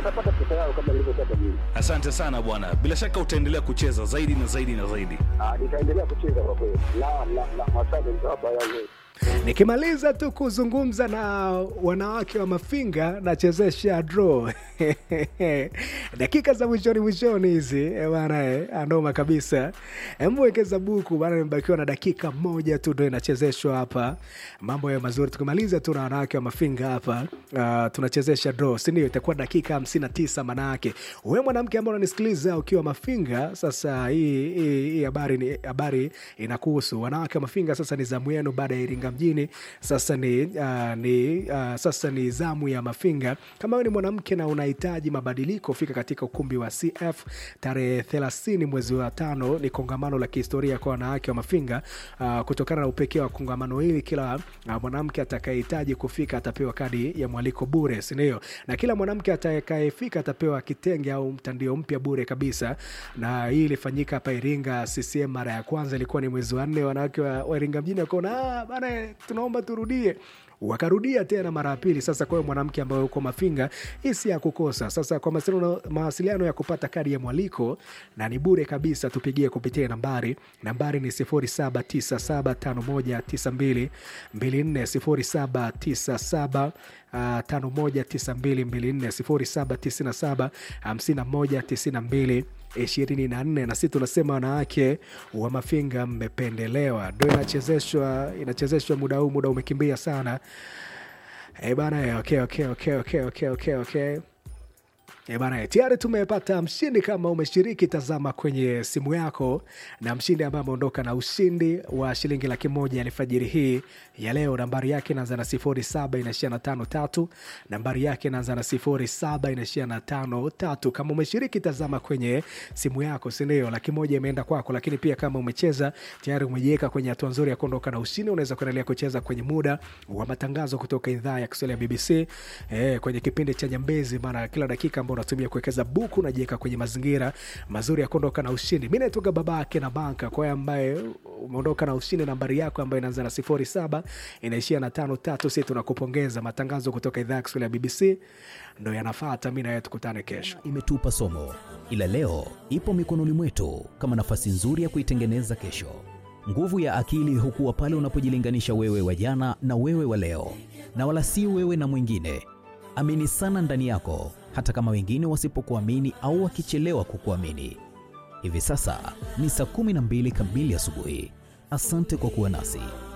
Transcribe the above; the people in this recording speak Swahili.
watapata pesa yao kama nilivyotaka mimi. Asante sana bwana, bila shaka utaendelea kucheza zaidi na zaidi na zaidi. Ah, nitaendelea kucheza kwa kweli. La la la maswali nitawapa yale. Nikimaliza tu kuzungumza na wanawake wa Mafinga, nachezesha draw dakika za mwishoni mwishoni hizi eh, bana eh, anoma kabisa. Mwekeza buku bana, nimebakiwa na dakika moja tu ndo inachezeshwa hapa. Mambo ya mazuri, tukimaliza tu na wanawake wa Mafinga hapa uh, tunachezesha draw, si ndio? Itakuwa dakika hamsini na tisa. Manake wewe mwanamke ambao unanisikiliza ukiwa Mafinga, sasa hii hii hii habari ni habari inakuhusu wanawake wa Mafinga. Sasa ni zamu yenu baada ya Iringa mjini, sasa ni, uh, ni uh, sasa ni zamu ya Mafinga. Kama wewe ni mwanamke na unahitaji mabadiliko, fika katika ukumbi wa CF tarehe 30 mwezi wa tano. Ni kongamano la kihistoria kwa wanawake wa Mafinga. Uh, kutokana na upekee wa kongamano hili, kila uh, mwanamke atakayehitaji kufika atapewa kadi ya mwaliko bure, si ndio? Na kila mwanamke atakayefika atapewa kitenge au mtandio mpya bure kabisa. Na hii ilifanyika hapa Iringa CCM mara ya kwanza ilikuwa ni mwezi wa nne. Wanawake wa, wa Iringa mjini wakaona ah, bana, tunaomba turudie wakarudia tena mara ya pili. Sasa kwa hiyo mwanamke ambaye uko Mafinga, hii si ya kukosa. Sasa kwa mawasiliano, mawasiliano ya kupata kadi ya mwaliko na ni bure kabisa, tupigie kupitia nambari nambari ni 0797519224 0797 519224 0797 5192 na sisi tunasema wanawake wa Mafinga mmependelewa. Ndo inachezeshwa inachezeshwa muda huu, muda umekimbia sana e bana. Okay, okay, okay, okay, okay, okay, okay. E bana, tayari tumepata mshindi. Kama umeshiriki, tazama kwenye simu yako, na mshindi ambaye ameondoka na ushindi wa shilingi laki moja alfajiri hii ya leo. Nambari yake inaanza na sifuri saba inaishia na tano tatu. Nambari yake inaanza na sifuri saba inaishia na tano tatu. Kama umeshiriki, tazama kwenye simu yako, si ndio? Laki moja imeenda kwako. Lakini pia kama umecheza tayari, umejiweka kwenye hatua nzuri ya kuondoka na ushindi, unaweza kuendelea kucheza kwenye muda wa matangazo kutoka idhaa ya Kiswahili ya BBC eh, kwenye kipindi cha Nyambezi, maana kila dakika ambao unatumia kuwekeza buku unajiweka kwenye mazingira mazuri ya kuondoka na ushindi. Mi naitoka babake na banka kwa hiyo ambaye umeondoka na ushindi, nambari yako ambayo inaanza na sifuri saba inaishia na tano tatu. Si tunakupongeza. Matangazo kutoka idhaa ya Kiswahili ya BBC ndo yanafata. Mi nawe tukutane kesho. imetupa somo, ila leo ipo mikononi mwetu kama nafasi nzuri ya kuitengeneza kesho. Nguvu ya akili hukuwa pale unapojilinganisha wewe wa jana na wewe wa leo, na wala si wewe na mwingine. Amini sana ndani yako, hata kama wengine wasipokuamini au wakichelewa kukuamini. Hivi sasa ni saa 12 kamili asubuhi. Asante kwa kuwa nasi.